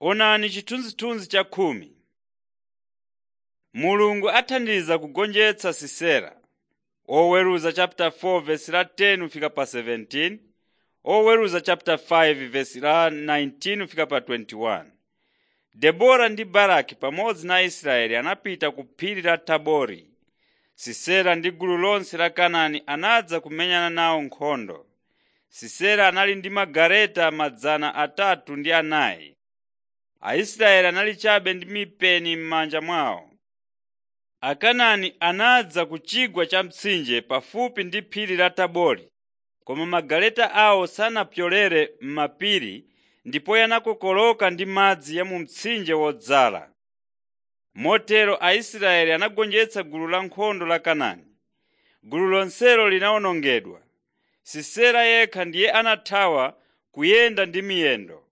Onani chithunzithunzi cha khumi. Mulungu athandiza kugonjetsa Sisera. Oweruza chapter 4 verse la 10 ufika pa 17. Oweruza chapter 5 verse la 19 ufika pa 21. Debora ndi Baraki pamodzi na Israeli anapita ku phiri la Tabori. Sisera ndi gulu lonse la Kanaani anadza kumenyana nawo nkhondo. Sisera anali ndi magaleta madzana atatu ndi anayi. Aisraeli anali chabe ndi mipeni m'manja mwawo. Akanaani anadza ku chigwa cha mtsinje pafupi ndi phiri la Tabori, koma magaleta awo sanapyolere m'mapiri ndipo yanakokoloka ndi madzi ya mu mtsinje wodzala. Motero Aisraeli anagonjetsa gulu lankhondo la Kanaani. Gulu lonselo linawonongedwa. Sisera yekha ndiye anathawa kuyenda ndi miyendo.